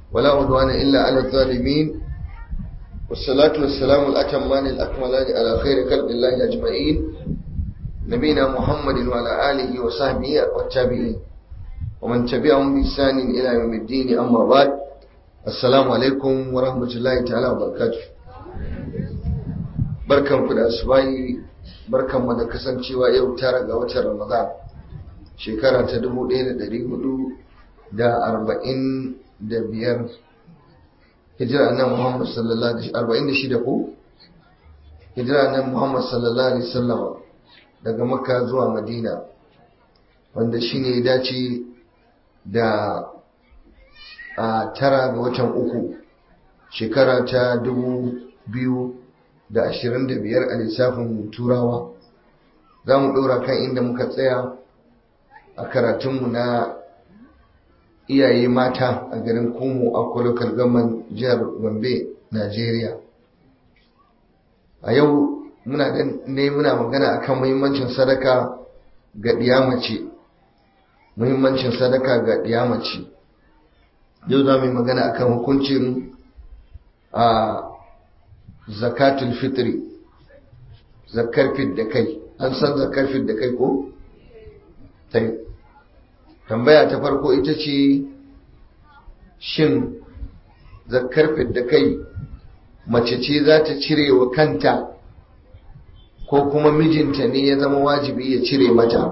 ولا عدوان إلا على الظالمين والصلاة والسلام الأتمان الأكملان على خير خلق الله أجمعين نبينا محمد وعلى آله وصحبه والتابعين ومن تبعهم بإحسان إلى يوم الدين أما بعد السلام عليكم ورحمة الله تعالى وبركاته barkan ku da asubahi barkan mu da kasancewa yau tara ga watan Ramadan shekara ta 1445 hijira annabi Muhammad sallallahu alaihi wasallam 46 ko hijira annabi Muhammad sallallahu alaihi wasallam daga Makka zuwa Madina wanda shine ya dace da a tara ga watan uku shekara ta dubu biyu da ashirin da biyar a lissafin turawa za mu ɗora kan inda muka tsaya a karatunmu na iyaye mata a garin kumu a kwalokar gaman jihar gombe najeriya a yau muna ne muna magana akan muhimmancin sadaka ga ɗiyamace muhimmancin sadaka ga ɗiyamace yau za mu yi magana akan hukuncin a zakatul fitri zakar fit da kai an san zakar fit da kai ko? tambaya ta farko ita ce shin zakar fit da kai mace ce za ta cire wa kanta ko kuma mijinta ne ya zama wajibi ya cire mata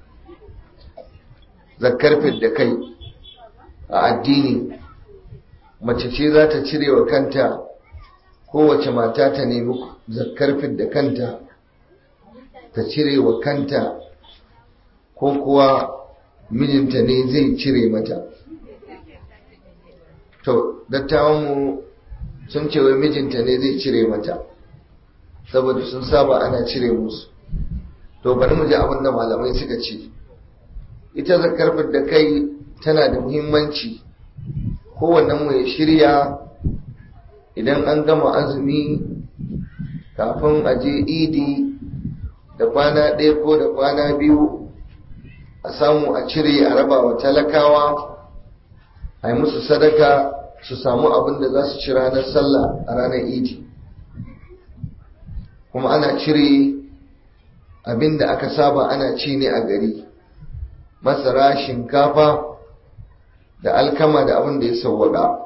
zakar fit da kai a addini mace ce za ta cire wa kanta kowace mata ta nemi zakar da kanta ta cire wa kanta ko kuwa mijinta ne zai cire mata to dattawanmu sun ce wai mijinta ne zai cire mata saboda sun saba ana cire musu to bari mu ji abin da malamai suka ce ita zakar da kai tana da muhimmanci kowannen mu ya shirya idan an gama azumi kafin a je idi da kwana ɗaya ko da kwana biyu a samu a cire a raba wa talakawa a yi musu sadaka su samu abin da za su ci ranar sallah a ranar idi kuma ana cire abin da aka saba ana ci ne a gari masara shinkafa da alkama da abin da ya sauwaka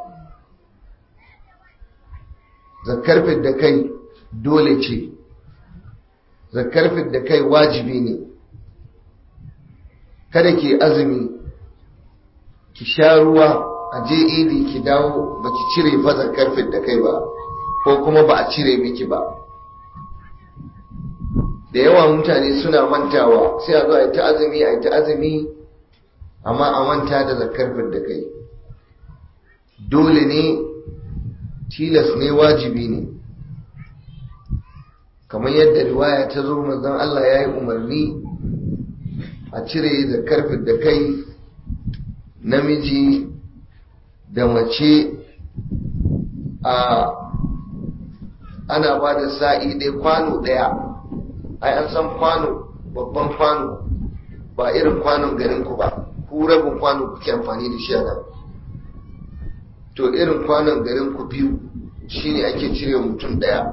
zakar da kai dole ce zakar da kai wajibi ne kada ki azumi ki sha ruwa a je idi ki dawo ba ki cire fa zakar da kai ba ko kuma ba a cire miki ba da yawa mutane suna mantawa sai a zo a yi ta azumi a yi ta azumi amma a manta da zakar da kai dole ne tilas ne wajibi ne kamar yadda riwaya ta zo manzon Allah ya yi umarni a cire da karfin da kai namiji da mace a ana ba da sa'i ɗaya kwano ɗaya ai an san kwano babban kwano ba irin kwanon garinku ba ku rabin kwano kuke amfani da shi a nan to irin kwanon garin ku biyu shine ake cire mutum daya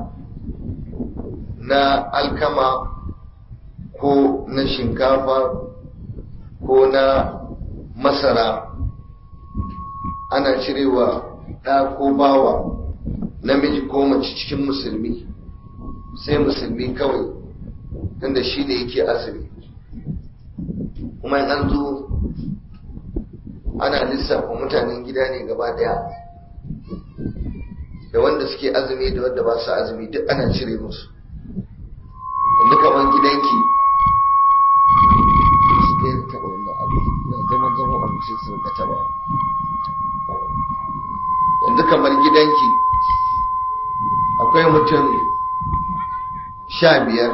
na alkama ko na shinkafa ko na masara ana cirewa ɗa ko bawa namiji ko mace cikin musulmi sai musulmi kawai tunda shi ne yake azumi kuma an zo ana lissafa mutanen gida ne gaba daya da wanda suke azumi da wanda ba su azumi duk ana cire musu yanzu kamar gidanki yanzu kamar gidanki akwai mutum sha biyar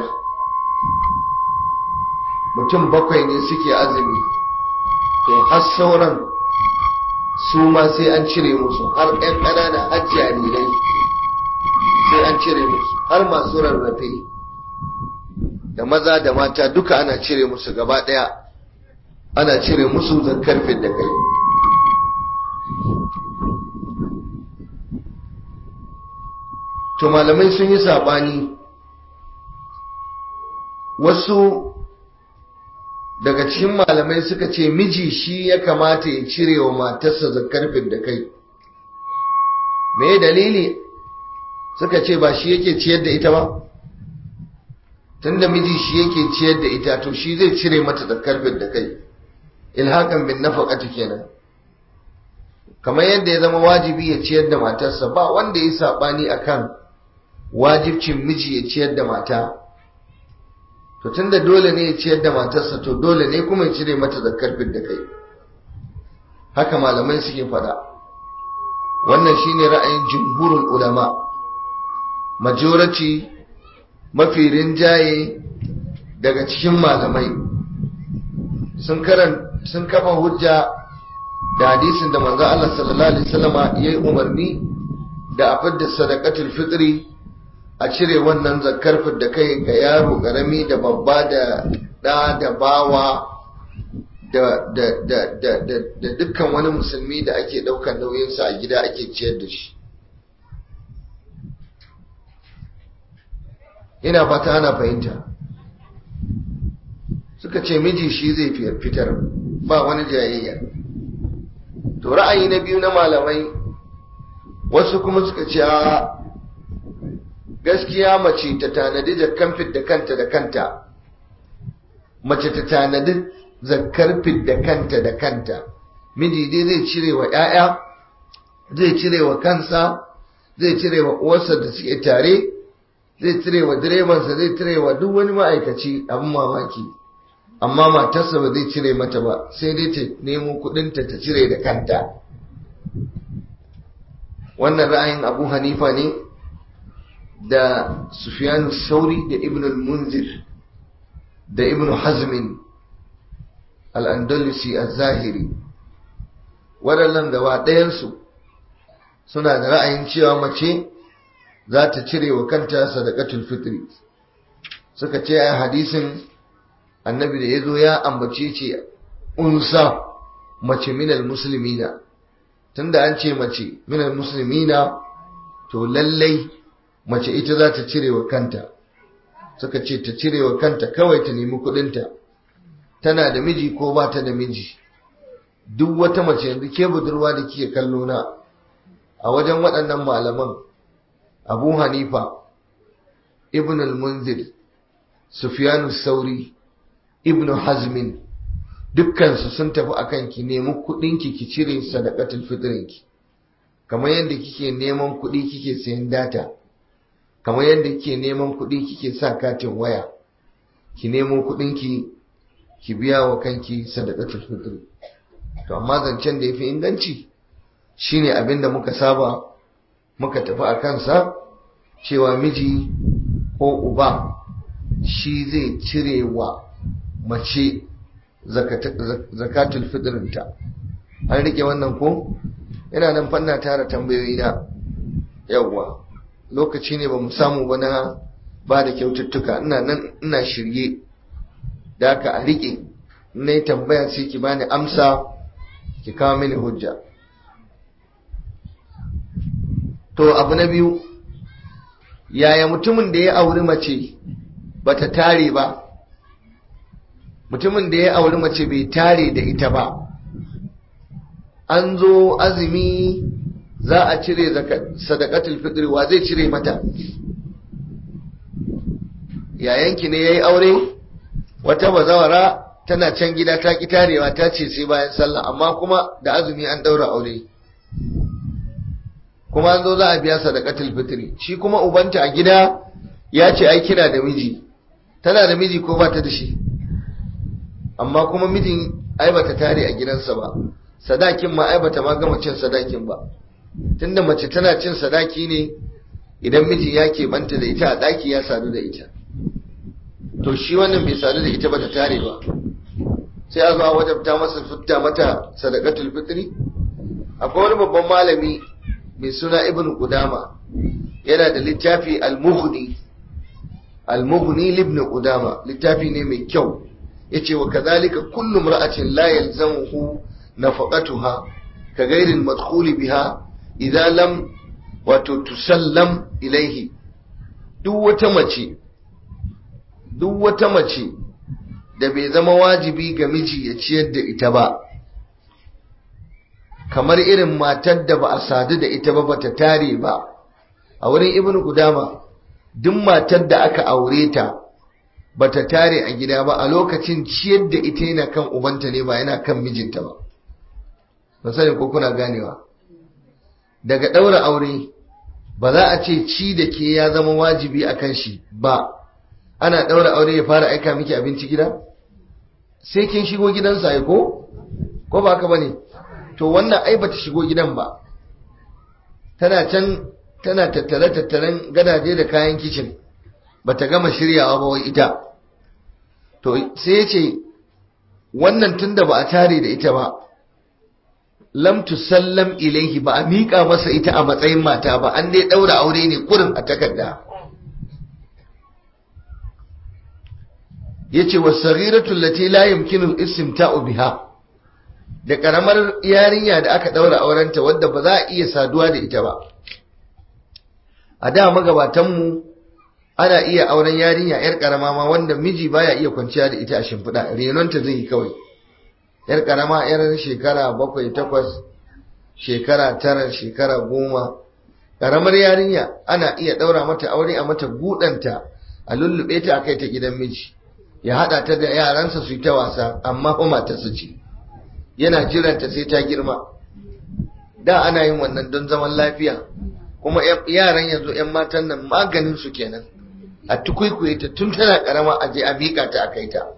mutum bakwai ne suke azumi to har sauran su ma sai an cire musu har 'yan ƙanana har jarirai sai an cire musu har masu rarrafe da maza da mata duka ana cire musu gaba ɗaya ana cire musu zakar da kai to malamai sun yi saɓani wasu daga cikin malamai suka ce miji shi ya kamata ya cire wa matarsa zakar da kai me dalili suka ce ba shi yake ciyar da ita ba tunda miji shi yake ciyar da ita to shi zai cire mata zakar da kai ilhakan bin nafaqati kenan kamar yadda ya zama wajibi ya ciyar da matarsa ba wanda ya sabani akan wajibcin miji ya ciyar da mata to tunda dole ne ya ciyar da matarsa to dole ne kuma ya cire mata zakar da kai haka malamai suke fada wannan shine ra'ayin jumhurul ulama majority mafi rinjaye daga cikin malamai sun karan sun kafa hujja da hadisin da manzo Allah sallallahu alaihi wasallama yayi umarni da a fidda sadaqatul fitri a cire wannan zakar da kai ga yaro karami da babba da da da bawa da da da da da dukkan wani musulmi da ake daukar nauyinsa a gida ake ciyar da shi ina fata ana fahimta suka ce miji shi zai fitar ba wani jayayya to ra'ayi na biyu na malamai wasu kuma suka ce a gaskiya mace ta tanadi zakkan da kanta da kanta mace ta tanadi zakkar da kanta da kanta miji dai zai cire wa 'ya'ya zai cire wa kansa zai cire wa uwarsa da suke tare zai cire wa direbansa zai cire wa duk wani ma'aikaci abin mamaki amma matarsa ba zai cire mata ba sai dai ta nemo kudinta ta cire da kanta wannan ra'ayin abu hanifa ne da sufyanu sauri da ibn al-munzir da ibn hazmin al-andalusi az-zahiri waɗannan gaba ɗayansu suna da ra'ayin cewa mace za ta cire wa kanta sadaqatul fitri suka ce a hadisin annabi da ya zo ya ambace ce unsa mace minal musulmina tunda an ce mace minal musulmina to lallai mace ita za ta cire wa kanta suka ce ta cire wa kanta kawai ta nemi kudinta tana da miji ko ba ta da miji duk wata mace yanzu ke budurwa da kike kallo na a wajen waɗannan malaman abu hanifa ibn al-munzir sufyanu sauri ibn hazmin dukkansu sun tafi akan ki nemi kudinki ki cire sadaqatul fitrinki kamar yadda kike neman kudi kike sayan data kamar yadda kike neman kudi kike sa katin waya ki nemo kudinki ki biya wa kanki sadaqatul fitri to amma zancen da yafi inganci shine abinda muka saba muka tafi a kansa cewa miji ko uba shi zai cire wa mace zakatul fitrinta an rike wannan ko ina nan fanna tara tambayoyi na yawwa lokaci ne ba mu samu ba na ba da kyaututtuka ina nan ina shirye da aka a rike na yi tambaya sai ki bani amsa ki kawo mini hujja to abu na biyu yaya mutumin da ya auri mace bata tare ba mutumin da ya auri mace bai tare da ita ba an zo azumi za a cire sadakatul fitri wa zai cire mata yayanki ne ya yi aure wata bazawara tana can gida ta ki tarewa ta ce sai bayan sallah amma kuma da azumi an daura aure kuma an zo za a biya sadakatul fitri shi kuma ubanta a gida ya ce ai kina da miji tana da miji ko ba ta da shi amma kuma mijin ai bata tare a gidansa ba sadakin ma ai bata ma gama cin sadakin ba tunda mace tana cin sadaki ne idan miji ya banta da ita a daki ya sadu da ita to shi wannan bai sadu da ita bata tare ba sai a zo a wajabta masa fitta mata sadaqatul fitri akwai wani babban malami mai suna ibn qudama yana da littafi al-mughni al-mughni ibn qudama littafi ne mai kyau yace wa kadhalika kullu imra'atin la yalzamuhu nafaqatuha ka gairin madkhuli biha idan lam wato tusallam ilaihi duk wata mace duk wata mace da bai zama wajibi ga miji ya ciyar da ita ba kamar irin matar da ba a sadu da ita ba bata tare ba a wurin ibnu gudama duk matar da aka aure ta bata tare a gida ba a lokacin ciyar da ita yana kan ubanta ne ba yana kan mijinta ba ba sani ko kuna ganewa daga ɗaura aure ba za a ce ci da ke ya zama wajibi a kan shi ba ana ɗaura aure ya fara aika miki abinci gida sai kin shigo gidansa ya ko ko ba haka bane to wannan ai bata shigo gidan ba tana can tana tattare tattaren gadaje da kayan kicin bata gama shiryawa ba wai ita to sai ya ce wannan tunda ba a tare da ita ba lam tusallam ilaihi ba a miƙa masa ita a matsayin mata ba an dai ɗaura aure ne kurin a takarda yace was-saghiratu allati la yumkinu al-istimta'u biha da karamar yarinya da aka daura aurenta wadda ba za a iya saduwa da ita ba a da magabatan mu ana iya auren yarinya yar karama ma wanda miji baya iya kwanciya da ita a shimfiɗa renonta zai yi kawai yar karama yar shekara bakwai takwas shekara tara shekara goma karamar yarinya ana iya daura mata aure a mata gudanta a lullube ta a kai ta gidan miji ya haɗa ta da yaransa su yi ta wasa amma fa matarsa ce yana jiranta sai ta girma da ana yin wannan don zaman lafiya kuma yaran yanzu 'yan matan nan maganin su kenan a tukwikwiye ta tun tana karama a je a miƙa ta a kai ta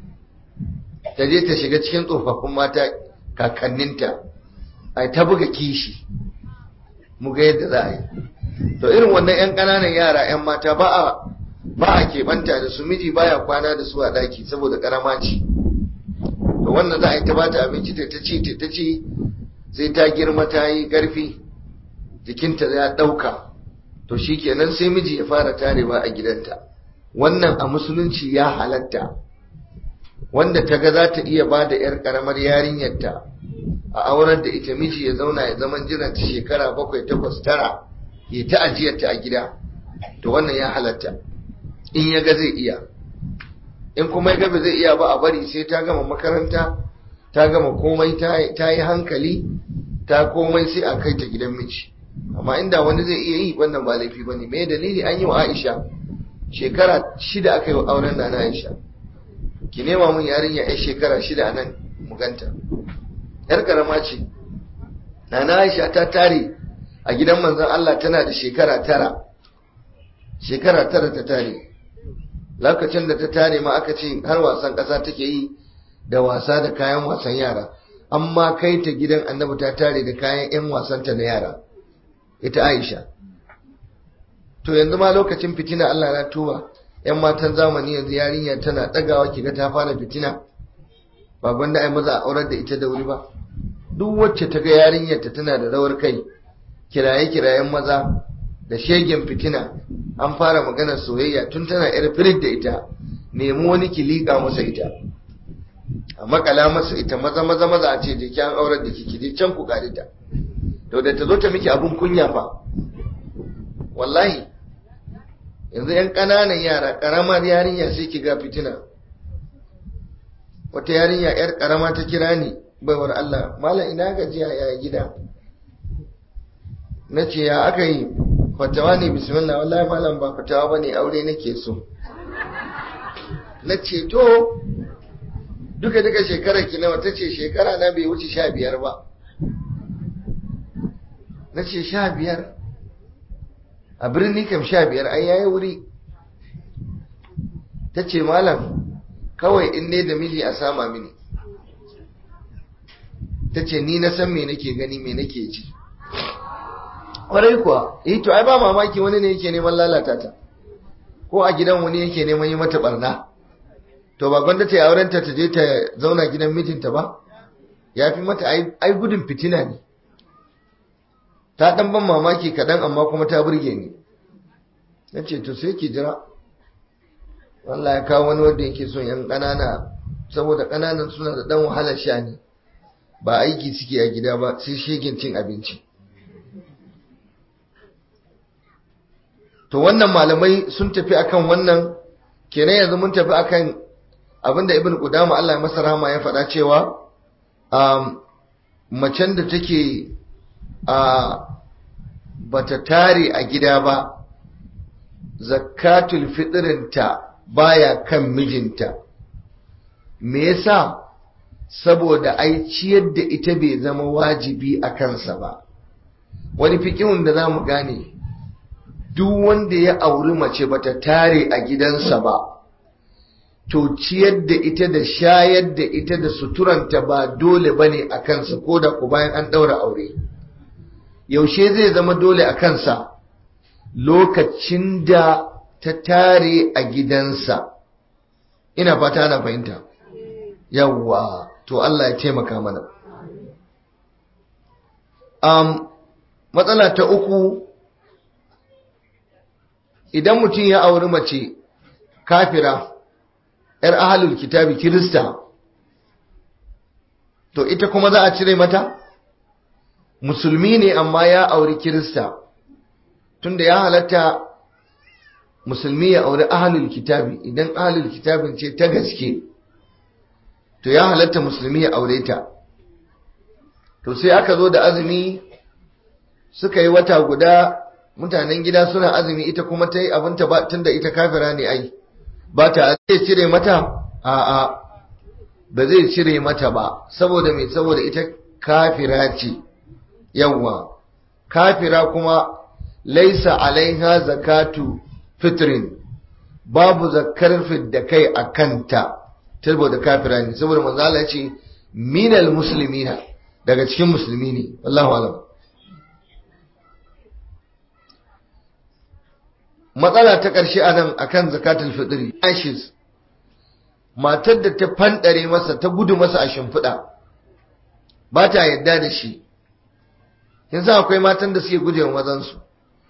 ta je ta shiga cikin tsofaffin mata kakanninta a ta buga kishi mu ga yadda za a yi to irin wannan 'yan ƙananan yara 'yan mata ba a ba a keɓanta da su miji baya kwana da su a ɗaki saboda ƙarama ce to wannan za a yi ta bata abinci ta ta ci ta ta ci sai ta girma ta yi ƙarfi jikinta ya ɗauka to shi kenan sai miji ya fara tarewa a gidanta wannan a musulunci ya halatta wanda ta ga za ta iya ba da 'yar ƙaramar yarinyarta a aurar da ita miji ya zauna ya zaman jiranta shekara bakwai takwas tara ya ta ajiyarta a gida to wannan ya halatta in ya ga zai iya in kuma ya ga ba zai iya ba a bari sai ta gama makaranta ta gama komai ta yi hankali ta komai sai a kai ta gidan miji amma inda wani zai iya yi wannan ba laifi bane me dalili an yi wa Aisha shekara shida aka yi wa auren na Aisha ki nema mun yarinya ai shekara shida a nan mu ganta yar karama ce Nana Aisha ta tare a gidan manzon Allah tana da shekara tara shekara tara ta tare lokacin da ta tare ma aka ce har wasan ƙasa take yi da wasa da kayan wasan yara amma kai ta gidan annabi ta tare da kayan 'yan wasanta na yara ita aisha to yanzu ma lokacin fitina allah na tuba 'yan matan zamani yanzu yarinya tana ɗagawa kiga ta fara fitina ba gwanda ai maza a aurar da ita da wuri ba duk wacce ta ga yarinyarta tana da rawar kai kiraye-kirayen maza da shegen fitina an fara maganar soyayya tun tana yar firid da ita nemi wani ki liƙa masa ita a makala masa ita maza maza maza a ce da ki an aurar da ki je can ku gari ta to da ta zo ta miki abun kunya fa wallahi yanzu yan ƙananan yara ƙaramar yarinya sai ki ga fitina wata yarinya yar ƙarama ta kira ni baiwar Allah malam ina gajiya ya gida na ce ya aka yi fatawa ne bismillah wallahi malam ba fatawa ba ne aure nake so na ce to duka duka shekara ki nawa ta ce shekara na bai wuce sha biyar ba na ce sha biyar a birni kam sha biyar ai yayi wuri ta ce malam kawai in ne da miji a sama mini ta ce ni na san me nake gani me nake ji kwarai kuwa eh to ai ba mamaki wani ne yake neman lalata ta ko a gidan wani yake neman yi mata barna to ba gwanda ta yi auren ta je ta zauna gidan mijinta ba ya fi mata ai gudun fitina ne ta dan ban mamaki kaɗan amma kuma ta burge ni na ce to sai ki jira wallah ya kawo wani wanda yake son yan ƙanana saboda ƙananan suna da ɗan wahalar sha ne ba aiki suke a gida ba sai shegen cin abinci to wannan malamai sun tafi akan wannan kenan yanzu mun tafi akan abinda ibn qudama Allah ya masa rahama ya faɗa cewa um, macen da take a bata tare a gida ba zakatul fitrinta baya kan mijinta me yasa saboda ai ciyar da ita bai zama wajibi a kansa ba wani fikihun da za mu gane duk wanda ya auri mace bata tare a gidansa ba to ciyar da ita da shayar da ita da suturanta ba dole bane a kansa ko da ku bayan an ɗaura aure yaushe zai zama dole a kansa lokacin da ta tare a gidansa ina fata ana fahimta yawwa to Allah ya taimaka mana um, matsala ta uku idan mutum ya auri mace kafira ‘yar ahalul kitabi kirista to ita kuma za a cire mata musulmi ne amma ya auri kirista tunda ya halatta musulmi ya auri ahalul kitabi idan ahalul kitabin ce ta gaske to ya halatta musulmi ya aure ta to sai aka zo da azumi suka yi wata guda mutanen gida suna azumi ita kuma ta yi abinta ba tunda ita kafira ne ai ba ta zai cire mata a'a ba zai cire mata ba saboda mai saboda ita kafira ce yawwa kafira kuma laisa alaiha zakatu fitrin babu zakar da kai a kanta saboda kafira ne saboda manzo Allah ya ce minal muslimina daga cikin musulmi ne wallahu alam matsala ta ƙarshe a nan akan zakatul fitri ashes matar da ta fanɗare masa ta gudu masa a shimfiɗa ba ta yadda da shi yanzu akwai matan da suke guje wa mazansu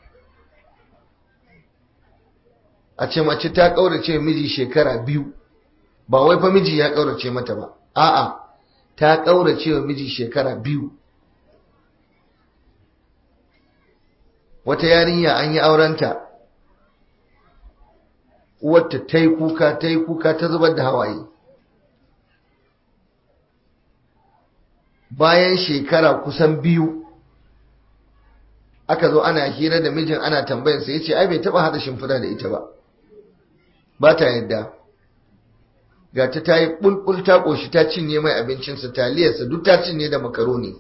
a ce mace ta ƙaurace miji shekara biyu ba wai fa miji ya ƙaurace mata ba a'a ta ƙaurace wa miji shekara biyu wata yarinya an yi aurenta uwarta ta yi kuka ta yi kuka ta zubar da hawaye bayan shekara kusan biyu aka zo ana hira da mijin ana tambayarsa ya ce ai bai taba hada shimfiɗa da ita ba ba ta yadda ga ta ta yi ɓulɓul ta ƙoshi ta cinye mai abincinsa taliyarsa duk ta cinye da makaroni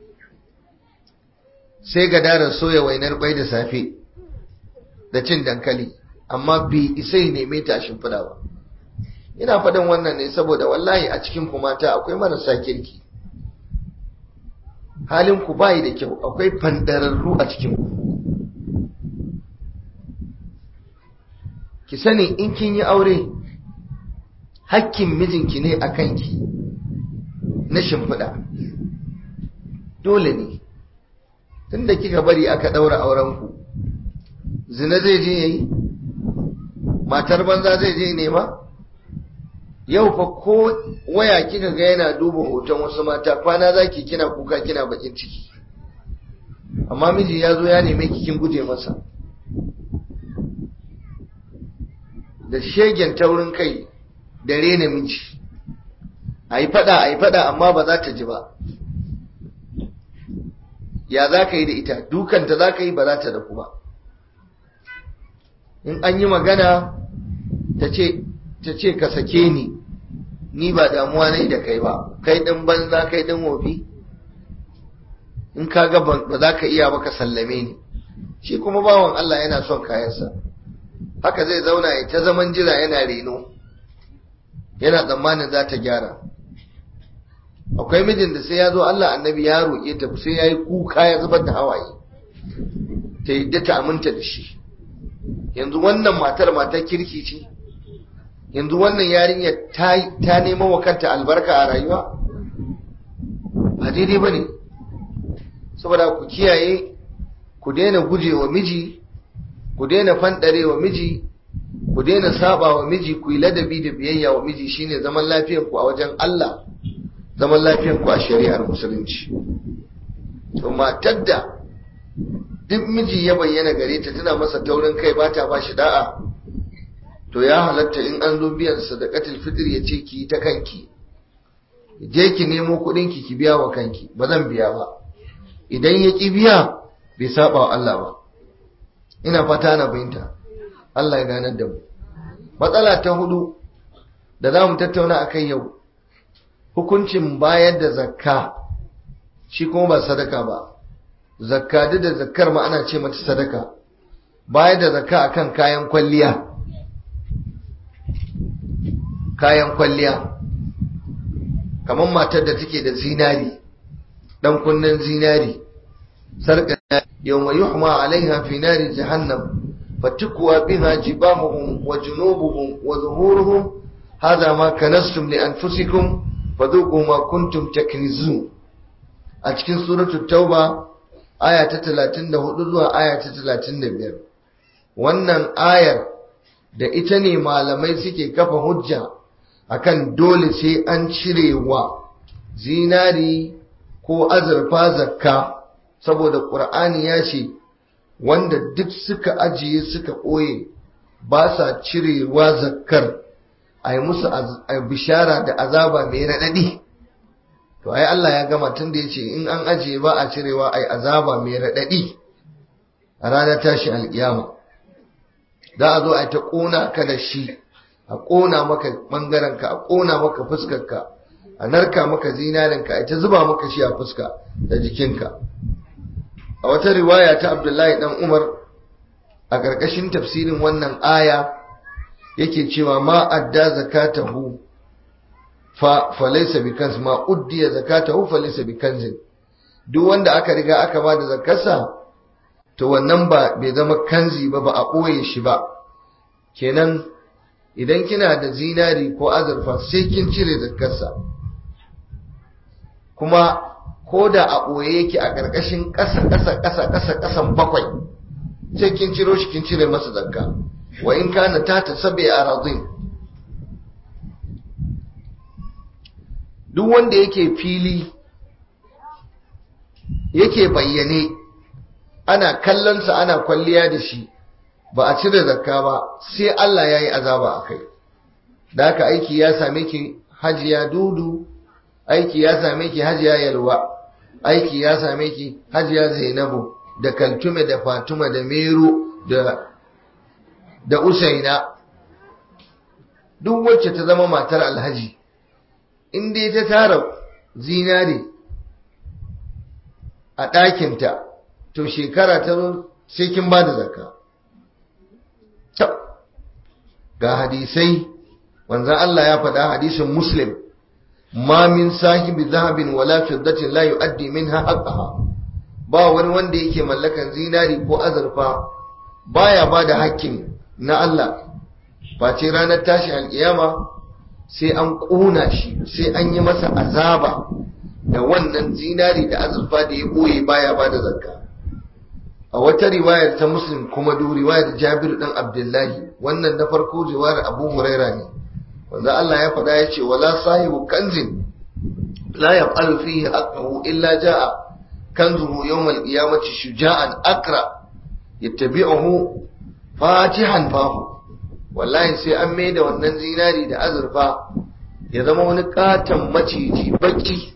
sai ga daren soya wainar bai da safe da cin dankali amma bai isai neme ta a shimfiɗa ba ina faɗin wannan ne saboda wallahi a cikin ku mata akwai marasa kirki halin ku bayi da kyau akwai fandararru a cikin ku ki sani in kin yi aure hakkin mijinki ne a kanki na shimfiɗa dole ne tunda kika bari aka ɗaura aurenku zina zai je yayi matar banza zai je nema yau fa ko waya kika ga yana duba hoton wasu mata kwana zaki kina kuka kina bakin ciki amma miji ya zo ya neme ki kin guje masa da shegen taurin kai da rena miji a yi fada a yi fada amma ba za ta ji ba ya za ka yi da ita dukanta za ka yi ba za ta daku ba in an yi magana ta ce ka sake ni ni ba damuwa ne da kai ba kai ɗin banza kai ɗin wofi in ka ga ba za ka iya ba ka sallame ni shi kuma bawan Allah yana son kayansa haka zai zauna ya ta zaman jira yana reno yana tsammanin za ta gyara akwai mijin da sai ya zo Allah annabi ya roƙe ta sai ya yi kuka ya zubar da hawaye ta yadda ta aminta da shi yanzu wannan matar matar kirki ce yanzu wannan yarinya ta nema wa kanta albarka a rayuwa ba daidai ba ne saboda ku kiyaye ku daina guje wa miji ku daina fanɗare wa miji ku daina saba wa miji ku yi ladabi da biyayya wa miji shine zaman lafiyar ku a wajen Allah zaman lafiyar ku a shari'ar musulunci to matar da duk miji ya bayyana gare ta tana masa taurin kai ba ta bashi da'a to ya halatta in an zo biyan sadaqatul fitr ya ce ki ta kanki je ki nemo kuɗin ki ki biya wa kanki ba zan biya ba idan ya ki biya bai saba wa Allah ba ina fata na bayinta Allah ya ganar da mu matsala ta hudu da za mu tattauna a kai yau hukuncin bayar da zakka shi kuma ba sadaka ba zakka duk da zakkar ma ana ce mata sadaka bayar da zakka akan kayan kwalliya kayan kwalliya kamar matar da take da zinari dan kunnen zinari sarka yawma yuhma alaiha fi nari jahannam fatukwa biha jibahuhum wa junubuhum wa zuhuruhum hadha ma kanastum li anfusikum fadhuqu ma kuntum taknizun a cikin suratul tauba aya ta 34 zuwa aya ta 35 wannan ayar da ita ne malamai suke kafa hujja akan dole sai an cirewa zinari ko azurfa zakka saboda ƙur'ani ya ce wanda duk suka ajiye suka ɓoye ba sa cirewa zakkar a yi musu bishara da azaba mai raɗaɗi to ai Allah ya gama tun da ya ce in an ajiye ba a cirewa ai azaba mai raɗaɗi a ranar tashi alƙiyama za a zo a ta ƙona ka da shi a ƙona maka ɓangarenka a ƙona maka fuskarka a narka maka zinarinka a ta zuba maka shi a fuska da jikinka a wata riwaya ta abdullahi dan umar a ƙarƙashin tafsirin wannan aya yake cewa ma adda zakatahu fa falaysa bikanz ma uddiya zakatahu falaysa bikanzin duk wanda aka riga aka ba da zakarsa to wannan ba bai zama kanzi ba ba a ɓoye shi ba kenan idan kina da zinari ko azurfa sai kin cire zakarsa kuma ko da a ɓoye yake a ƙarƙashin ƙasa ƙasa ƙasa ƙasa ƙasan bakwai sai kin ciro shi kin cire masa zakka wa in kana ta ta sabi a razin duk wanda yake fili yake bayyane ana kallonsa ana kwalliya da shi ba a cire zakka ba sai Allah ya yi azaba a kai da haka aiki ya same ki hajiya dudu aiki ya same ki hajiya yalwa aiki ya same ki hajiya zainabu da kaltume da fatuma da meru da da usaina duk wacce ta zama matar alhaji in dai ta tara zinare a ɗakinta to shekara ta zo sai kin ba da zakka ga hadisai wanzan Allah ya faɗa hadisin muslim ma min sahibi zahabin wala fiddatin la yu'addi minha haqqaha ba wani wanda yake mallakan zinari ko azurfa baya ba da hakkin na Allah face ranar tashi alkiyama sai an ƙona shi sai an yi masa azaba da wannan zinari da azurfa da ya ɓoye baya ba da zakka a wata riwayar ta muslim kuma du riwayar jabir dan abdullahi wannan na farko riwayar abu huraira ne wanda Allah ya faɗa ya ce wala sahibu kanzin la yaqalu fihi haqqahu illa jaa kanzuhu yawm al-qiyamati shuja'an akra yattabi'uhu fatihan fahu wallahi sai an mai da wannan zinari da azurfa ya zama wani katon maciji baki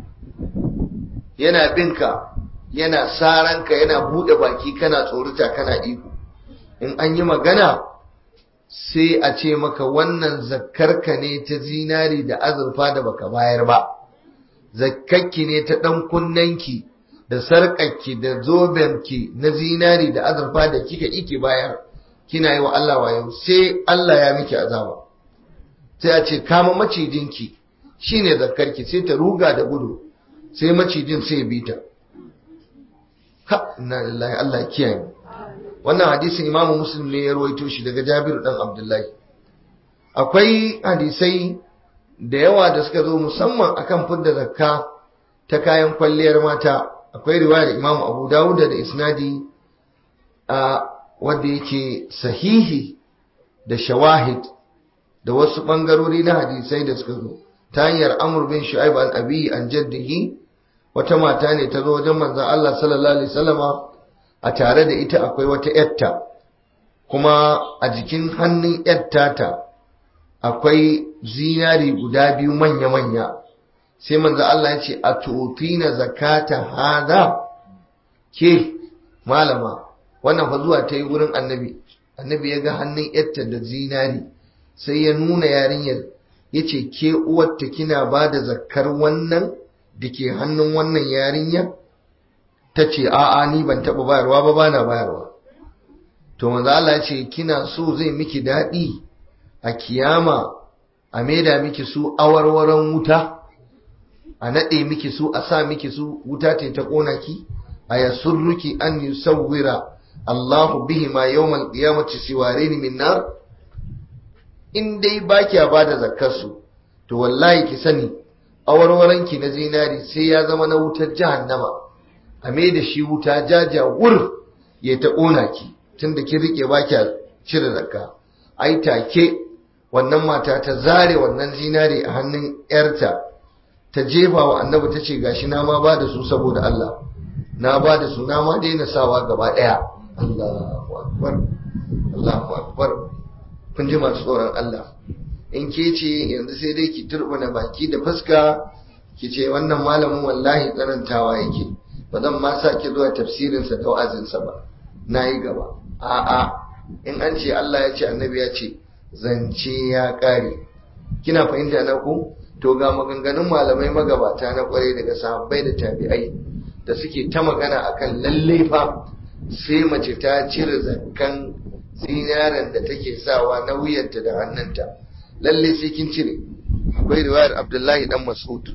yana binka yana saranka yana bude baki kana tsorita kana iko in an yi magana sai a ce maka wannan zakkarka ne ta zinari da azurfa da baka bayar ba zakkarki ne ta dan kunnanki da sarƙarki da zobenki na zinari da azurfa da kika iki bayar kina yi wa Allah wayo sai Allah ya miki azaba sai a ce kama macijinki shine zakkarki sai ta ruga da gudu sai macijin sai bi ta ha inna lillahi Allah kiyaye wannan hadisin imamu muslim ne ya rawaito shi daga Jabir dan Abdullahi akwai hadisai da yawa da suka zo musamman akan fidda zakka ta kayan kwalliyar mata akwai riwayar imamu Abu Dawud da isnadi a wanda yake sahihi da shawahid da wasu bangarori na hadisai da suka zo ta hanyar amr bin shu'aib an abi an jaddihi wata mata ne ta zo wajen manzon Allah sallallahu alaihi wasallama a tare da ita akwai wata yatta kuma a jikin hannun yatta ta akwai zinari guda biyu manya-manya sai manzo Allah ya ce a tutina zakata hada ke malama wannan fa zuwa ta yi wurin annabi annabi ya ga hannun yatta da zinari sai ya nuna yarinyar ya ce ke uwarta kina ba da zakkar wannan da ke hannun wannan yarinya ta ce a'a ni ban taɓa bayarwa ba bana bayarwa to manzo Allah ya ce kina so zai miki daɗi a kiyama a maida miki su awarwaron wuta a naɗe miki su a sa miki su wuta ce ta ƙona ki a yasurruki an yusawwira Allahu bihi ma yawmal qiyamati siwarini min nar in dai ba kya ba da zakkarsu to wallahi ki sani awarwaron ki na zinari sai ya zama na wutar jahannama a mai da shi wuta jaja wur ya ta ƙona ki tunda kin rike ba kya cire zakka ai take wannan mata ta zare wannan zinari a hannun yarta ta jefa wa annabi ta ce gashi na ma ba da su saboda Allah na ba da su na ma daina sawa gaba daya Allahu akbar Allahu akbar kun ji masu tsoron Allah in ke ce yanzu sai dai ki turbuna baki da fuska ki ce wannan malamin wallahi tsanantawa yake ba zan ma sa ki zuwa tafsirinsa da wa'azinsa ba na yi gaba a'a in an ce Allah ya ce annabi ya ce zance ya ƙare kina fahimta na ku to ga maganganun malamai magabata na kwarai daga sahabbai da tabi'ai da suke ta magana akan lalle fa sai mace ta cire zakkan zinaren da take sawa na wuyanta da hannunta lalle sai kin cire akwai riwayar Abdullahi dan Mas'ud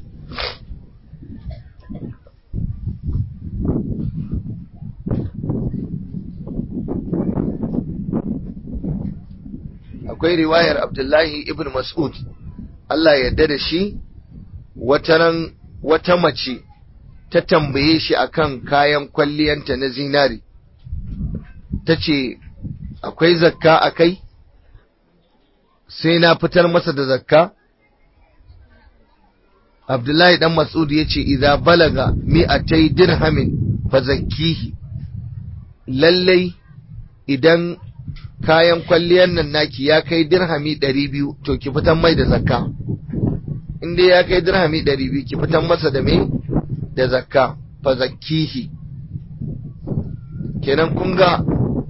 akwai riwayar Abdullahi ibn Mas'ud Allah yarda da shi wataran wata mace ta tambaye shi akan kayan kwalliyanta na zinari ta ce akwai zakka a kai sai na fitar masa da zakka Abdullahi dan Mas'ud ya ce idza balaga mi'atai dirhamin fa zakkihi lallai idan kayan kwalliyar nan naki ya kai dirhami ɗari biyu to ki fitan mai da zakka in dai ya kai dirhami ɗari biyu ki fitan masa da me da zakka fa zakkihi kenan kun ga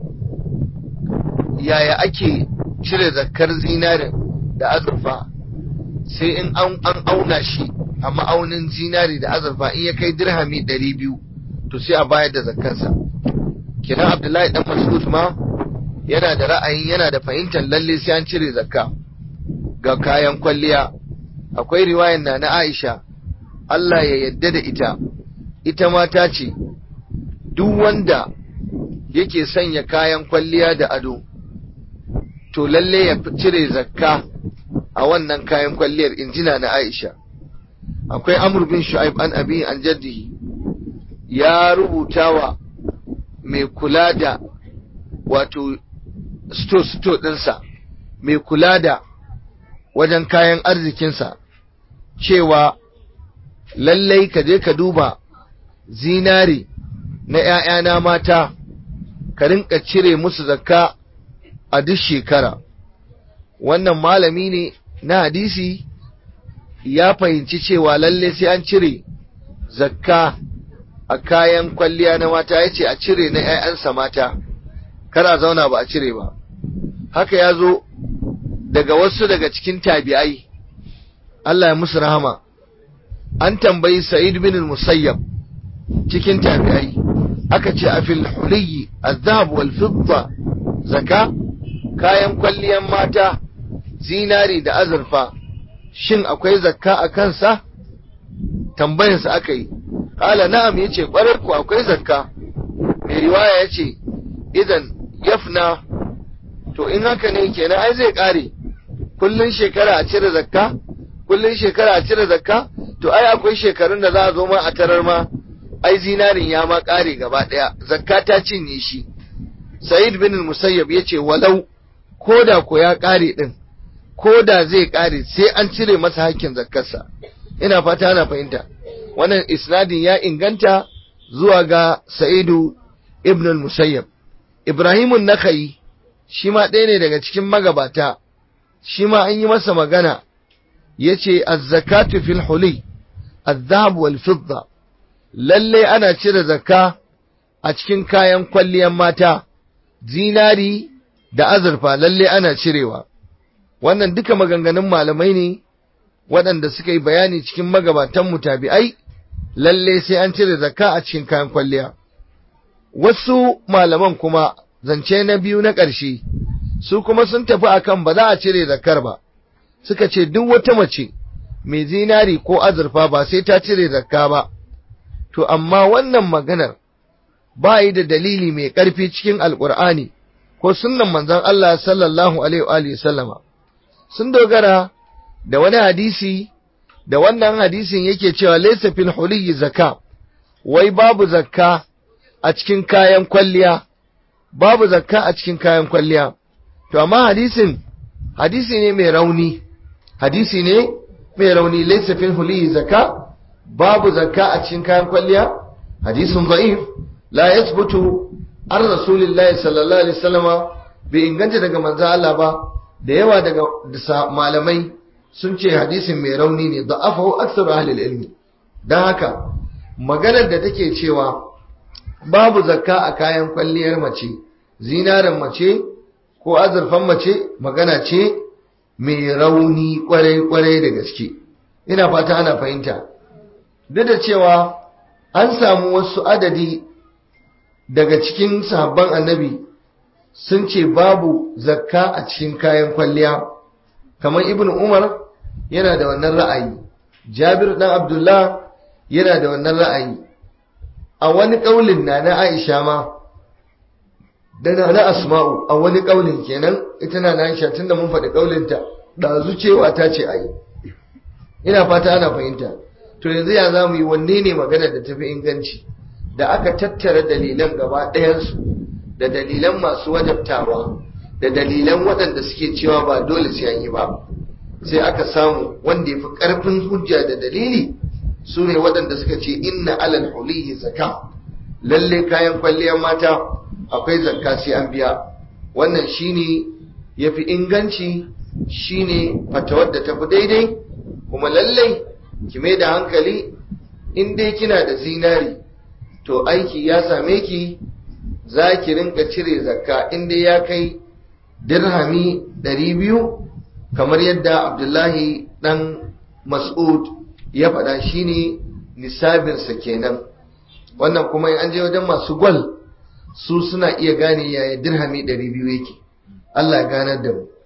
yaya ake cire zakkar zinarin da azurfa sai in an auna shi a ma'aunin zinari da azurfa in ya kai dirhami ɗari biyu to sai a bayar da zakkarsa kenan abdullahi dan mas'ud ma yana da ra'ayin yana da fahimtar lalle sai an cire zakka ga kayan kwalliya akwai riwayan na na Aisha Allah ya yadda da ita ita ma ta ce duk wanda yake sanya kayan kwalliya da ado to lalle ya cire zakka a wannan kayan kwalliyar injina na Aisha akwai Amr bin Shu'aib an abi an jaddihi ya rubuta wa mai kula da wato sto-sto ɗinsa mai kula da wajen kayan arzikinsa cewa lallai ka je ka duba zinari na ‘ya'yana mata ka rinka cire musu zakka a duk shekara wannan malami ne na hadisi ya fahimci cewa lallai sai an cire zakka a kayan kwalliya na mata ya ce a cire na ‘ya'yansa mata kar a zauna ba a cire ba haka ya zo daga wasu daga cikin tabi'ai Allah ya musu rahama an tambayi sa'id bin musayyab cikin tabi'ai aka ce a fil huliyi azhab wal fidda zaka kayan kwalliyan mata zinari da azurfa shin akwai zakka a kansa tambayarsa aka yi kala na'am yace kwarar ku akwai zakka mai riwaya yace idan yafna to in haka ne kenan ai zai kare kullun shekara a cire zakka kullun shekara a cire zakka to ai akwai shekarun da za a zo ma a tarar ma ai zinarin ya ma kare gaba daya zakka ta cinye shi sa'id bin musayyab yace walau koda ko ya kare din ko da zai ƙare sai an cire masa hakkin zakkarsa ina fata ana fahimta wannan isnadin ya inganta zuwa ga sa'idu ibn musayyab ibrahimun nakai shi ma ɗaya ne daga cikin magabata shi ma an yi masa magana ya ce azzakatu fil huli الذهب والفضة lalle ana cire zakka a cikin kayan kwalliyan mata zinari da azurfa lalle ana cirewa wannan duka maganganun malamai ne waɗanda suka yi bayani cikin magabatan mutabi'ai lalle sai an cire zakka a cikin kayan kwalliya wasu malaman kuma zance na biyu na ƙarshe su kuma sun tafi akan ba za a cire zakkar ba suka ce duk wata mace mai zinari ko azurfa ba sai ta cire zakka ba, to amma wannan maganar ba yi da dalili mai ƙarfi cikin Alƙur'ani ko sunnan manzon Allah sallallahu Alaihi sallama. Sun dogara da wani hadisi, da wannan hadisin yake cewa laisa fil huliyi zakka, wai babu zakka a cikin kayan kwalliya, babu zakka a cikin kayan kwalliya. To amma hadisin, hadisi ne mai rauni, hadisi ne mai rauni laysa fil huli zaka babu zakka a cikin kayan kwalliya hadisun da'if la yathbutu an rasulillahi sallallahu alaihi wasallama bai inganta daga manzo Allah ba da yawa daga malamai sun ce hadisin mai rauni ne da'afahu aktsaru ahli ilmi dan haka maganar da take cewa babu zakka a kayan kwalliyar mace zinarin mace ko azurfan mace magana ce mai rauni kwarai-kwarai da gaske ina fata ana fahimta duk da cewa an samu wasu adadi daga cikin sahabban annabi sun ce babu zakka a cikin kayan kwalliya kamar ibn umar yana da wannan ra'ayi jabir dan abdullah yana da wannan ra'ayi a wani kaulin na na aisha ma da na na asma'u a wani kaulin kenan ita na na aisha tunda mun faɗi kaulinta ɗazu cewa ta ce ayi ina fata ana fahimta to yanzu ya za mu yi wanne ne magana da tafi inganci da aka tattara dalilan gaba ɗayansu da dalilan masu wajabtawa da dalilan waɗanda suke cewa ba dole sai an yi ba sai aka samu wanda ya fi ƙarfin hujja da dalili su ne waɗanda suka ce inna alal huliyi zaka lalle kayan kwalliyar mata akwai zakka sai an biya wannan shine yafi inganci shine fatawar da tafi daidai kuma lallai ki mai da hankali in dai kina da zinari to aiki ya same ki za ki rinka cire zakka in dai ya kai dirhami ɗari biyu kamar yadda abdullahi ɗan mas'ud ya faɗa shine nisabinsa kenan wannan kuma an je wajen masu gwal su suna iya gane yaya dirhami ɗari biyu yake Allah ya ganar da mu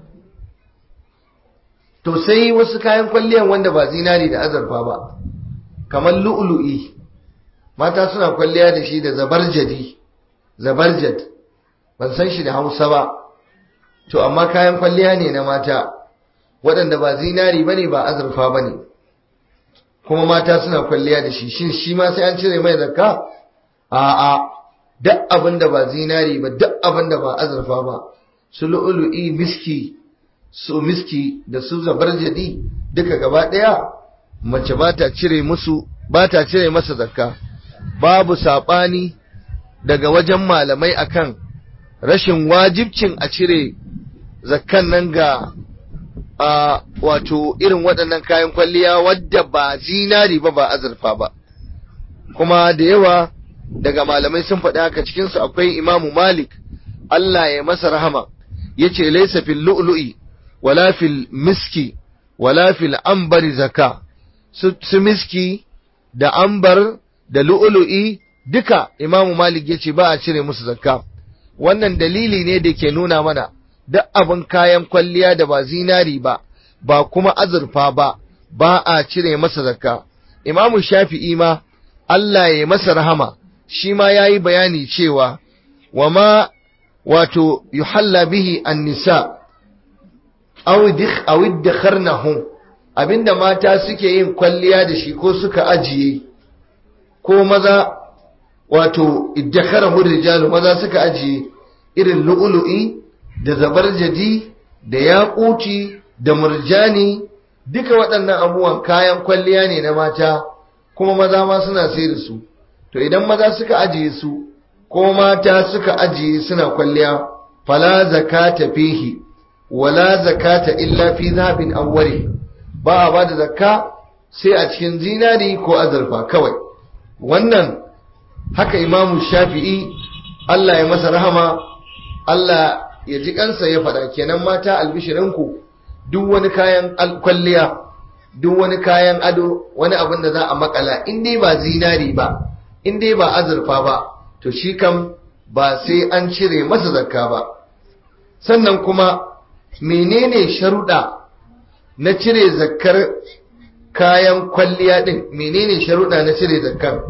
to sai wasu kayan kwalliyan wanda ba zinari da azurfa ba kamar lu'lu'i mata suna kwalliya da shi da zabarjadi zabarjad ban san shi da hausa ba to amma kayan kwalliya ne na mata waɗanda ba zinari bane ba azurfa bane kuma mata suna kwalliya da shi shin shi ma sai an cire mai zakka a'a duk abin da ba zinari ba duk abin da ba azurfa ba su lu'lu'i miski su miski da su zabarjadi duka gaba ɗaya mace ba ta cire musu ba ta cire masa zakka babu saɓani daga wajen malamai akan rashin wajibcin a cire zakkan nan ga a wato irin waɗannan kayan kwalliya wadda ba zinari ba ba azurfa ba kuma da yawa daga malamai sun faɗi haka cikinsu akwai imamu malik Allah ya masa rahama ya ce laisa fil lu'lu'i wala fil miski wala fil ambari zaka su miski da ambar da lu'lu'i duka imamu malik ya ce ba a cire musu zakka wannan dalili ne da ke nuna mana duk abin kayan kwalliya da ba zinari ba ba kuma azurfa ba ba a cire masa zakka imamu shafi'i ma Allah ya masa rahama shi ma ya yi bayani cewa wa ma wato yuhalla bihi an nisa aw iddakharnahu abinda mata suke yin kwalliya da shi ko suka ajiye ko maza wato iddakharahu rijalu maza suka ajiye irin lu'lu'i da zabarjadi da yaƙuti da murjani duka waɗannan abubuwan kayan kwalliya ne na mata kuma maza ma suna sai da su to idan maza suka ajiye su ko mata suka ajiye suna kwalliya fala zakata fihi wala zakata illa fi zahabin awwali ba a bada zakka sai a cikin zinari ko azurfa kawai wannan haka imamu shafi'i Allah ya masa rahama Allah ya ji kansa ya faɗa kenan mata albishirinku duk wani kayan kwalliya duk wani kayan ado wani abin da za a makala in dai ba zinari ba in dai ba azurfa ba to shi kam ba sai an cire masa zakka ba sannan kuma menene sharuɗa na cire zakkar kayan kwalliya ɗin menene sharuɗa na cire zakkar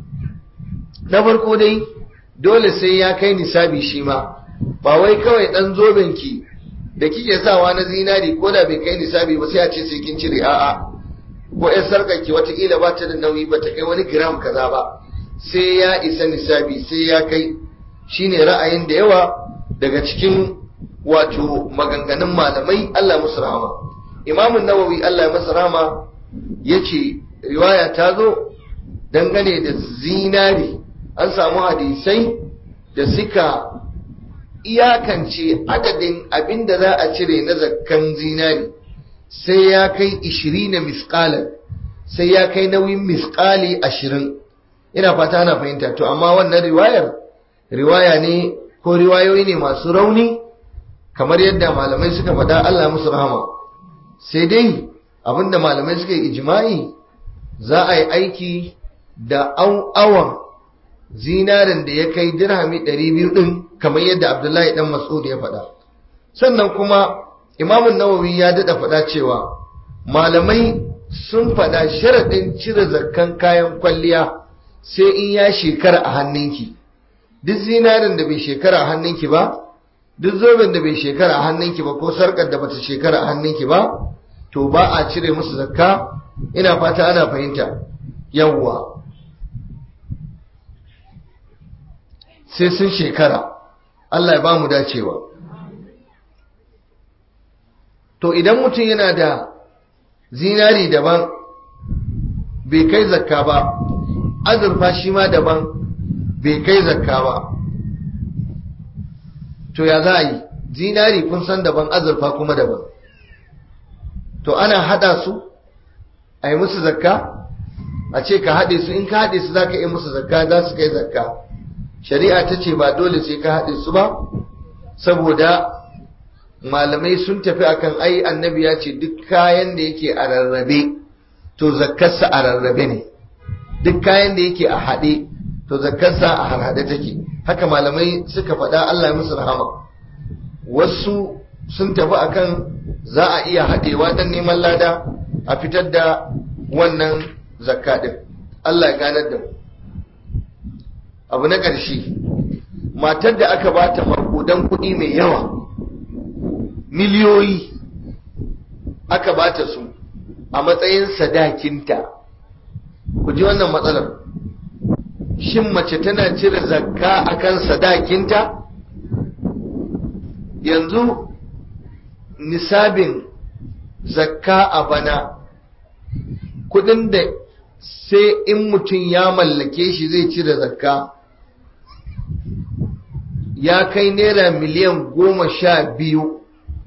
na farko dai dole sai ya kai nisabi shi ma ba wai kawai ɗan zobenki da kike sawa na zinari ko da bai kai nisabi ba sai a ce sai kin cire a'a ko ƴan sarƙarki watakila ba ta da nauyi ba ta kai wani gram kaza ba sai ya isa nisabi sai ya kai shine ra'ayin da yawa daga cikin wato maganganun malamai Allah musu rahama imamun nawawi Allah ya masa rahama yace riwaya ta zo dangane da zinari an samu hadisai da suka iyakance adadin abin da za a cire na zakkan zinari sai ya kai 20 na misqalan sai ya kai nauyin misqali 20 ina fata ana fahimta to amma wannan riwayar riwaya ne ko riwayoyi ne masu rauni kamar yadda malamai suka faɗa Allah musu rahama sai dai abinda malamai suka yi ijma'i za a yi aiki da awan zinarin da ya kai dirhami 200 din kamar yadda Abdullahi dan Mas'ud ya faɗa sannan kuma Imam Nawawi ya dada faɗa cewa malamai sun faɗa sharaɗin cire zakkan kayan kwalliya sai in ya shekara a hannunki duk zinarin da bai shekara a hannunki ba duk zoben da bai shekara a hannunki ba ko sarkar da bata shekara a hannunki ba to ba a cire musu zakka ina fata ana fahimta yawwa sai sun shekara Allah ya ba mu dacewa to idan mutum yana da zinari daban bai kai zakka ba azurfa shi ma daban bai kai zakka ba to ya za a yi zinari kun san daban azurfa kuma daban to ana hada su a yi musu zakka a ce ka haɗe su in ka haɗe su za ka yi musu zakka za su kai zakka shari'a ta ce ba dole sai ka haɗe su ba saboda malamai sun tafi akan ai annabi ya ce duk kayan da yake a rarrabe to zakkarsa a rarrabe ne duk kayan da yake a haɗe to zakkarsa a harhaɗe take haka malamai suka faɗa Allah ya musu rahama wasu sun tafi akan za a iya haɗewa don neman lada a fitar da wannan zakka ɗin Allah ya ganar da mu abu na ƙarshe matar da aka bata makudan kuɗi mai yawa miliyoyi aka bata su a matsayin sadakinta ku ji wannan matsalar shin mace tana cire zakka akan sadakinta yanzu nisabin zakka a bana kudin da sai in mutum ya mallake shi zai cire zakka ya kai naira miliyan goma sha biyu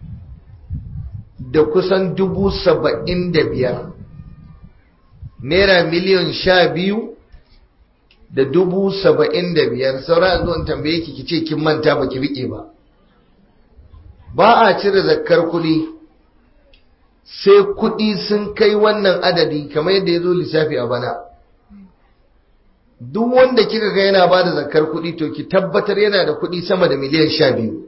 da kusan dubu saba'in da biyar naira miliyan sha biyu da dubu saba'in da biyar saura zuwan tambaye ki ce kin manta ba ki riƙe ba ba a cire zakkar kuɗi sai kuɗi sun kai wannan adadi kamar yadda ya zo lissafi a bana duk wanda kika ga yana ba da zakkar kuɗi to ki tabbatar yana da kuɗi sama da miliyan sha biyu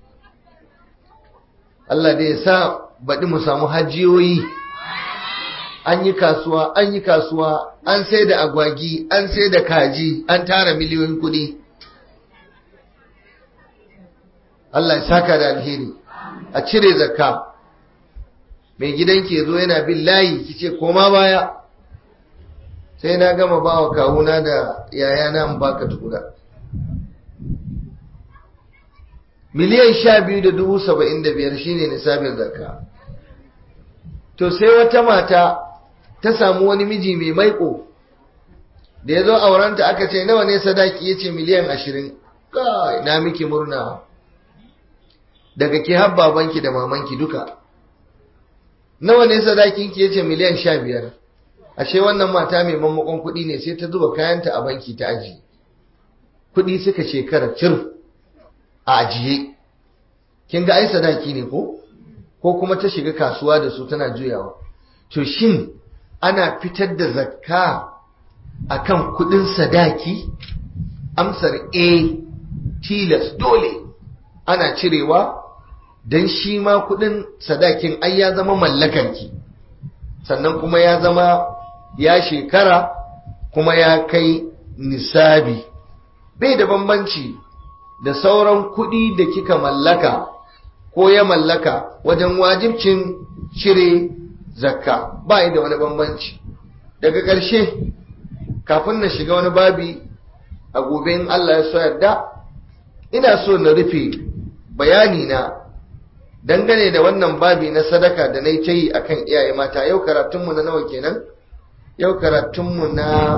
Allah da ya sa baɗi mu samu hajiyoyi an yi kasuwa an yi kasuwa an sai da agwagi an sai da kaji an tara miliyoyin kuɗi Allah ya saka da alheri a cire zakka mai gidanki ya zo yana bin layi kice koma baya sai na gama ba wa kawuna da yayana in baka tura miliyan sha biyu da dubu saba'in da biyar shine nisabin zakka to sai wata mata ta samu wani miji mai maiko da ya zo aurenta aka ce nawa ne sadaki ya ce miliyan ashirin kai na miki murna daga ki har babanki da mamanki duka nawa ne sadakinki ya ce miliyan sha biyar ashe wannan mata mai mammakon kuɗi ne sai ta zuba kayanta a banki ta aji kuɗi suka shekara cir a ajiye kin ga ai sadaki ne ko ko kuma ta shiga kasuwa da su tana juyawa to shin ana fitar da zakka akan kuɗin sadaki amsar a tilas dole ana cirewa don shi ma kuɗin sadakin ai ya zama mallakarki sannan kuma ya zama ya shekara kuma ya kai nisabi bai da bambanci da sauran kuɗi da kika mallaka ko ya mallaka wajen wajibcin cire zakka ba da wani bambanci daga ƙarshe kafin na shiga wani babi a gobe in Allah ya so yarda ina so na rufe bayani na dangane da wannan babi na sadaka da na yi ta yi a kan iyaye mata yau karatunmu na nawa kenan yau karatunmu na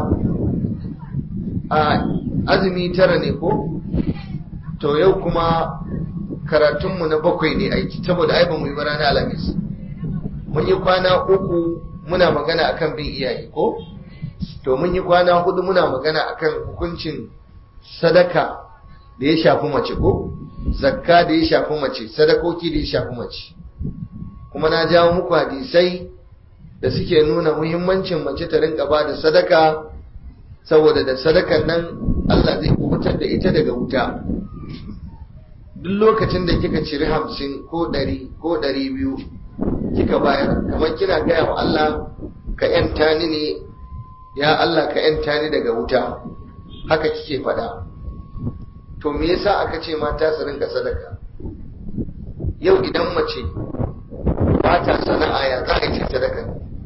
a azumi tara ne ko to yau kuma karatunmu na bakwai ne aiki saboda ai ba mu yi ba ranar alamis mun yi kwana uku muna magana akan bin iyaye ko to mun yi kwana hudu muna magana akan hukuncin sadaka da ya shafi mace ko zakka da ya shafi mace sadakoki da ya shafi mace kuma na jawo muku hadisai da suke nuna muhimmancin mace ta rinka ba da sadaka saboda da sadakan nan Allah zai kubutar da ita daga wuta duk lokacin da kika ciri hamsin ko ɗari ko ɗari biyu kika bayar kamar kina gaya wa Allah ka ‘yanta ni ne ya Allah ka ‘yanta ni daga wuta haka kike faɗa to me yasa aka ce mata su rinka sadaka yau idan mace ba ta sana'a ya za a yi sadaka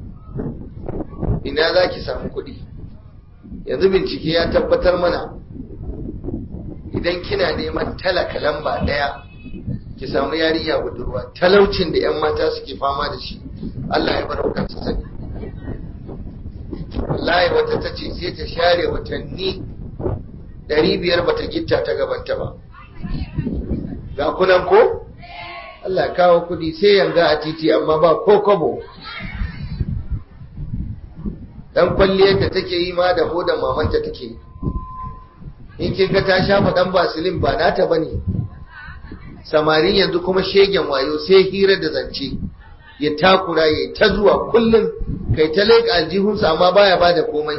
ina za ki samu kuɗi yanzu bincike ya tabbatar mana idan kina neman talaka lamba ɗaya ki samu yarinya budurwa talaucin da 'yan mata suke fama da shi Allah ya bar kansa sani wallahi wata ta ce sai ta share watanni ɗari biyar bata gitta ta gabanta ba ga kunan ko Allah kawo kudi sai yanga a titi amma ba ko kobo dan kwalliyar da take yi ma da hodan mamanta take yi in kin ga ta shafa dan basilin ba nata bane samarin yanzu kuma shegen wayo sai hira da zance ya takura ya ta zuwa kullum kai ta leƙa aljihunsa amma baya bada komai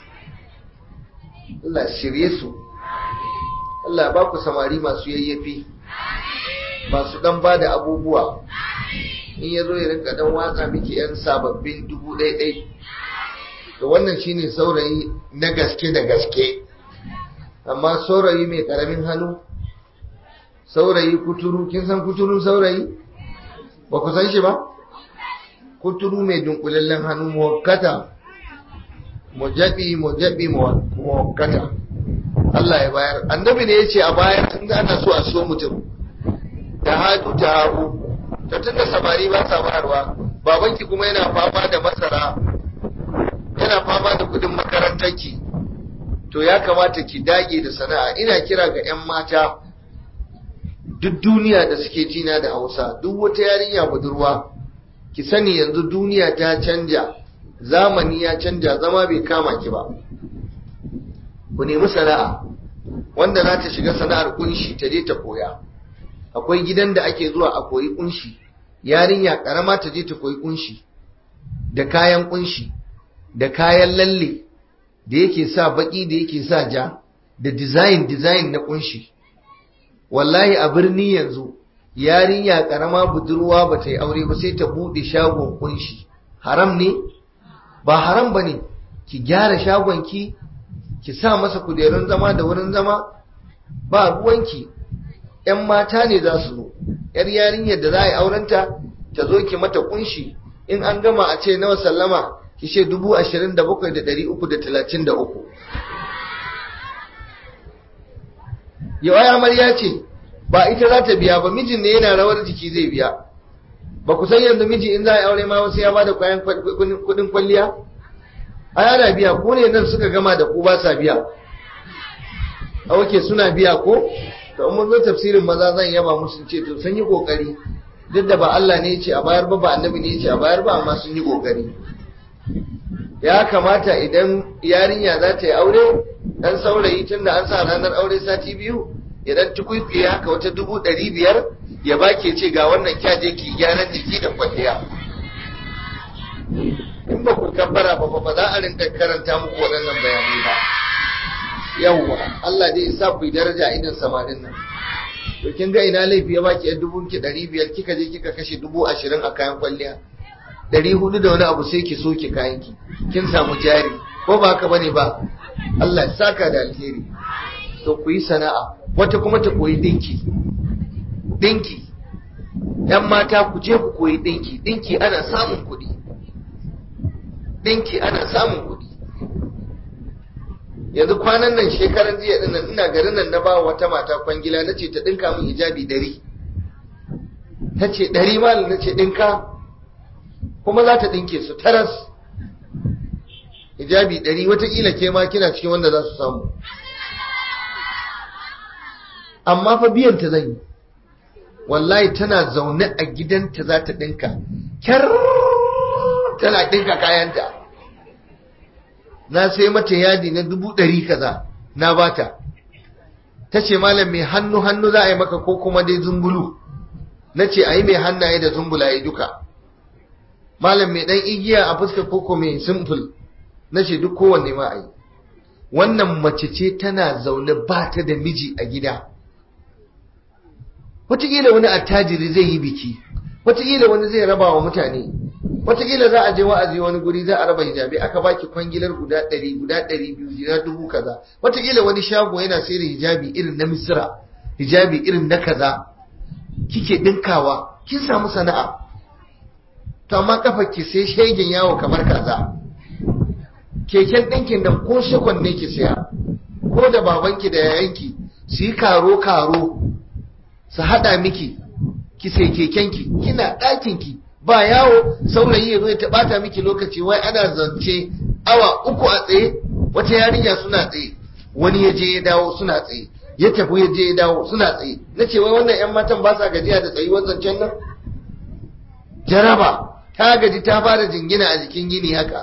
Allah shirye su Allah ba ku samari masu yayyafi masu dan ba da abubuwa in ya zo ya rinka dan watsa miki yan sababbin dubu ɗai ɗai to wannan shine saurayi na gaske da gaske amma saurayi mai karamin hannu saurayi kuturu kin san kuturun saurayi ba ku san shi ba kuturu mai dunkulallen hannu muwakkata mujabi mujabi muwakkata Allah ya bayar annabi ne ya ce a bayar tun da ana so a so mutum ta hadu ta hagu ta tun da samari ba sa bayarwa babanki kuma yana fama da masara yana fama da kudin makarantarki to ya kamata ki dage da sana'a ina kira ga 'yan mata duk duniya da suke jina da hausa duk wata yarinya budurwa ki sani yanzu duniya ta canja zamani ya canja zama bai kama ki ba ku nemi sana'a wanda za ta shiga sana'ar kunshi ta je ta koya akwai gidan da ake zuwa a koyi kunshi yarinya karama ta je ta koyi kunshi da kayan kunshi da kayan lalle da yake sa baki da yake sa ja da design design na kunshi wallahi a birni yanzu yarinya karama budurwa ba ta yi aure ba sai ta bude shagon kunshi haram ne ba haram ba ne ki gyara shagon ki ki sa masa kujerun zama da wurin zama ba ruwanki ‘yan mata ne za su zo ‘yar yarinyar da za a yi aurenta ta zo ki mata kunshi in an gama a ce nawa sallama ki ce dubu ashirin da bakwai da ɗari uku da talatin da uku yau ai amarya ce ba ita za ta biya ba mijin ne yana rawar jiki zai biya ba ku san yanzu miji in za a yi aure ma wasu ya ba da kwayan kudin kwalliya a yana biya ko ne nan suka gama da ku ba sa biya a wake suna biya ko to mun zo tafsirin maza zan yaba musu ce to sun yi kokari duk da ba Allah ne ya ce a bayar ba ba annabi ne ya ce a bayar ba amma sun yi kokari ya kamata idan yarinya za ta yi aure dan saurayi tun da an sa ranar aure sati biyu idan tukwikwiye haka wata dubu ɗari biyar ya bake ce ga wannan kyaje ki gyaran jiki da kwalliya in ba ku kabbara ba ba za a rinka karanta muku waɗannan bayanai ba yawwa Allah dai isa ku yi daraja a idan samarin nan to kin ga ina laifi ya baki yan dubun ki ɗari biyar kika je kika kashe dubu ashirin a kayan kwalliya ɗari hudu da wani abu sai ki soke kayan ki kin samu jari ko ba haka bane ba Allah ya saka da alheri to ku yi sana'a wata kuma ta koyi dinki dinki yan mata ku je ku koyi dinki dinki ana samun kuɗi dinki ana samun kuɗi yanzu kwanan nan shekaran jiya din nan ina garin nan na ba wata mata kwangila nace ta dinka min hijabi ɗari ta ce ɗari malam na ce dinka kuma za ta dinke su taras hijabi ɗari watakila ke ma kina cikin wanda za su samu amma fa biyan ta zan yi wallahi tana zaune a gidanta za ta ɗinka kyar tana ɗinka kayanta na sai mata yadi na dubu ɗari kaza na bata ta ce malam mai hannu hannu za a yi maka ko kuma dai zumbulu na ce a yi mai hannaye da zumbulaye duka malam mai ɗan igiya a fuska koko mai simple na ce duk kowanne ma a yi wannan mace ce tana zaune ba ta da miji a gida wataƙila wani attajiri zai yi biki wataƙila wani zai raba wa mutane wataƙila za a je wa'azi wani guri za a raba hijabi aka baki kwangilar guda ɗari guda ɗari biyu guda dubu kaza wataƙila wani shago yana sayar da hijabi irin na misira hijabi irin na kaza kike ɗinkawa kin samu sana'a to amma kafa ki sai shegen yawo kamar kaza keken ɗinkin nan ko shakon ne ki saya ko da babanki da yayanki su yi karo karo su haɗa miki ki sai kekenki kina ɗakinki ba yawo saurayi ya zo ya taɓata miki lokaci wai ana zance awa uku a tsaye wata yarinya suna tsaye wani ya je ya dawo suna tsaye ya tafi ya je ya dawo suna tsaye na ce wai wannan 'yan matan ba sa gajiya da tsayuwar zancen nan jaraba ta gaji ta fara jingina a jikin gini haka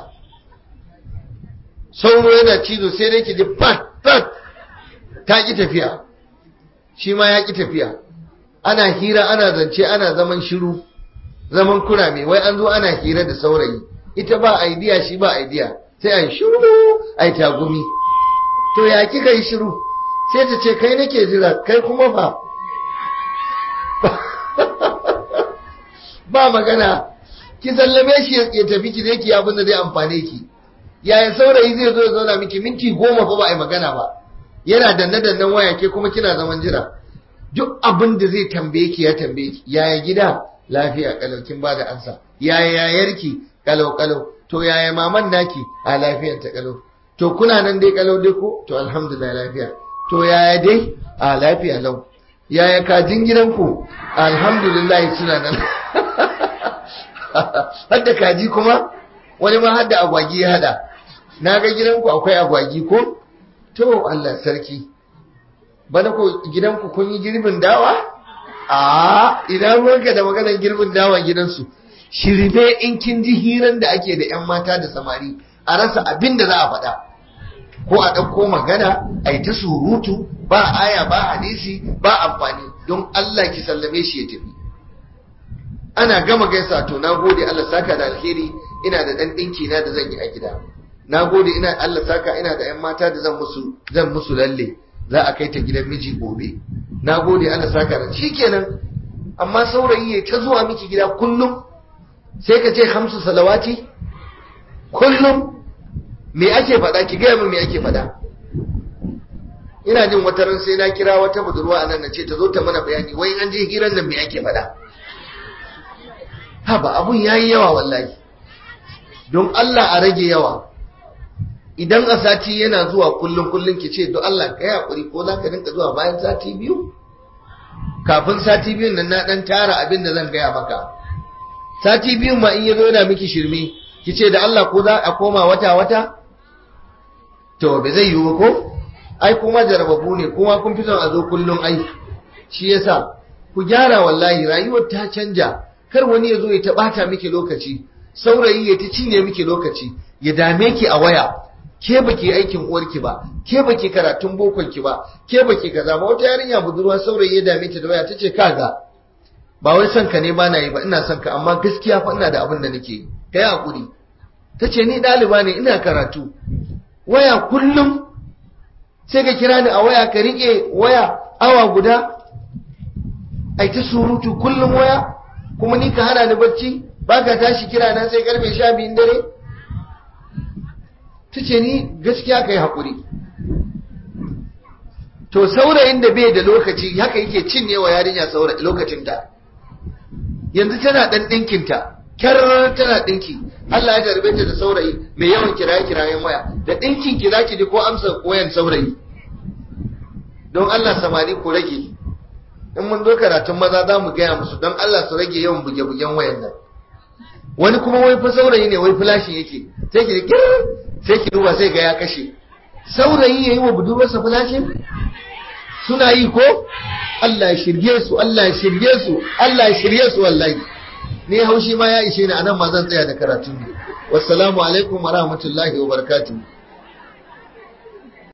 sauro yana cizo sai dai ki ji pat pat ta ki tafiya shi ma ya ki tafiya ana hira ana zance ana zaman shiru zaman kurame wai an zo ana hira da saurayi ita ba idea shi ba idea sai a yi shiru a yi tagumi to ya kika yi shiru sai ta ce kai nake jira kai kuma ba ba magana ki sallame shi ya tafi ki zai ki abin da zai amfane ki yaya saurayi zai zo ya zauna miki minti goma fa ba a yi magana ba yana danne dannen waya ke kuma kina zaman jira duk abin da zai tambaye ki ya tambaye ki yaya gida lafiya kalau kin bada ansa yaya yayarki kalau kalau to yaya maman naki a lafiyar ta kalau to kuna nan dai kalau dai ko to alhamdulillah lafiya to yaya dai a lafiya lau yaya kajin gidanku alhamdulillah suna nan hadda kaji kuma wani ma hadda agwagi ya hada na ga gidanku akwai agwagi ko to Allah sarki bana ko gidanku kun yi girbin dawa a idan ruwanka da maganar girbin dawa gidansu shirme in kin ji hiran da ake da yan mata da samari a rasa abin da za a faɗa ko a ɗauko magana a yi ta surutu ba aya ba hadisi ba amfani don Allah ki sallame shi ya tafi ana gama gaisa to na gode Allah saka da alheri ina da ɗan ɗinki na da zan yi a gida na gode ina Allah saka ina da yan mata da zan musu zan musu lalle za a kai ta gidan miji gobe na gode Allah saka da shikenan amma saurayi ya ta zuwa miki gida kullum sai ka ce hamsu salawati kullum me ake faɗa ki gaya min me ake faɗa ina jin wata ran sai na kira wata budurwa anan na ce ta zo ta mana bayani wai an je hirar nan me ake faɗa ha ba abun yayi yawa wallahi don Allah a rage yawa idan a sati yana zuwa kullum kullum ki ce don Allah ka yi hakuri ko za ka rinka zuwa bayan sati biyu kafin sati biyun nan na dan tara abin da zan gaya maka sati biyun ma in yazo yana miki shirme ki ce da Allah ko za a koma wata wata to bai zai yiwu ko ai kuma jarababu ne kuma kun fi son a zo kullum ai shi yasa ku gyara wallahi rayuwar ta canja kar wani ya zo ya taɓata miki lokaci saurayi ya ta cinye miki lokaci ya dame ki a waya ke baki aikin uwarki ba ke baki karatun bokon ki ba ke baki kaza ba wata yarinya budurwa saurayi ya dame ta da waya tace kaga ba wai son ka ne ba na yi ba ina son ka amma gaskiya fa ina da abin da nake yi kai hakuri tace ni ɗaliba ne ina karatu waya kullum sai ka kira ni a waya ka rike waya awa guda ai ta surutu kullum waya kuma ni ka hana ni bacci ba ka tashi kira na sai karfe sha biyun dare ta ce ni gaskiya ka yi haƙuri to saurayin da bai da lokaci haka yake cinye wa yarinya lokacinta yanzu tana ɗan ɗinkinta kyar tana ɗinki Allah ya tarbe ta da saurayi mai yawan kiraye kirayen waya da ɗinkin ki zaki ji ko amsa wayan saurayi don Allah samari ku rage in mun zo karatun maza za mu gaya musu don Allah su rage yawan buge-bugen wayan nan wani kuma wai fa saurayi ne wai flashin yake sai ki sai ki duba sai ga ya kashe saurayi yayi wa budurwarsa flashin suna yi ko Allah ya shirye su Allah ya shirye su Allah ya shirye su wallahi ni haushi ma ya ishe ni anan ma zan tsaya da karatun ne wassalamu alaikum wa rahmatullahi wa barakatuh